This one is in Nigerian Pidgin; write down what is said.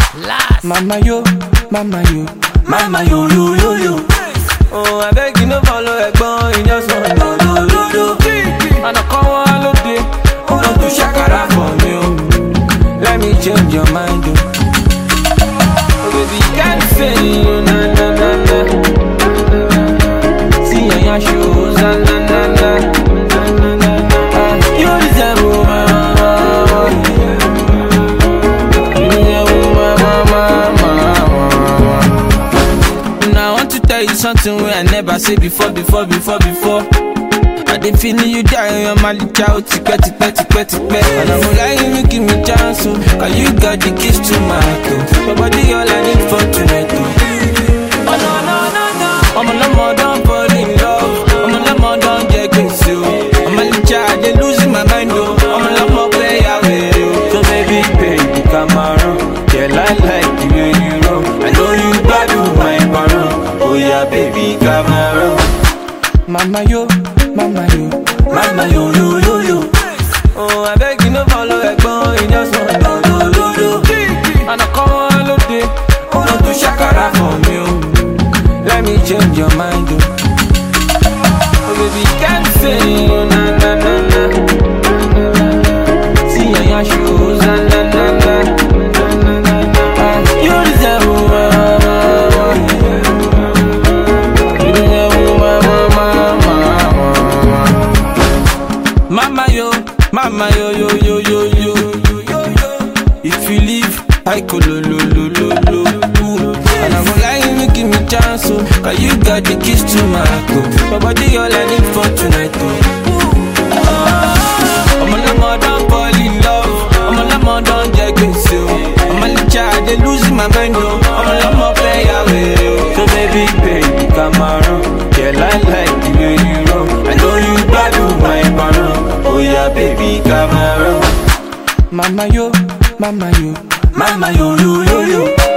Last. Mama yo, mama yo, Mama yo yo yo yo. oh I beg you no follow ẹ̀gbọ́n, you just want do do do do. Ọ̀nà kan wá lóde, ó lọ tún ṣàkàrà for me o. Let me change your mind o. Oh baby, you can't say you na na na na. See yanya shows na na na na. Na, na, na, na. Ah, You deserve my mama. You deserve my mama, mama. Now I want to tell you something wey I never say before, before, before, before. I dey feeling you die on my licha o tipẹ́ tipẹ́ tipẹ́ tipẹ́. And I'm lying you give me chance o, cause you got the keys to my heart o. Your body all I need for tonight o. Oh no no no no. Ọmọ lọ́mọ don fall in love, ọmọ lọ́mọ don jẹ gbèsè o. Ọmọ licha I dey lose my mind o, ọmọ lọ́mọ play away o. So baby baby Cameroon, yeah I like the way you roll. I know you gbádùn my parun, oh yeah baby Cameroon. Mama yo, mama yo, Mama yo yo yo yo. oh I beg you no follow ẹ̀gbọ́n, you just want do do do do. Ọ̀nà kan wá lóde, ó lọ tún ṣàkàrà for me o. Let me change your mind o. Oh baby, you can't say you na na na na. See yanya shows na na na na. Na, na, na, na. Ah, You deserve my mama. You deserve my mama, mama. Mama yo, mama yo yo yo yo yo yo yo yo. If you leave, I go lo lo lo lo lo. Ooh. And I'm gonna lie, you give me chance, oh, cause you got the keys to my heart, oh. My body all I need for tonight, oh. Oh, I'm a lemon, don't fall in love. I'm a lemon, don't get gbèsè, oh. I'm a licha, I dey losing my mind, oh. I'm a lemon, play away, oh. So baby, baby, come around. Yeah, I like the way you roll. I know you gbádùn my parun. Oh yeah, baby, come around. Mama yo, mama yo, Mama yo yo yo yo.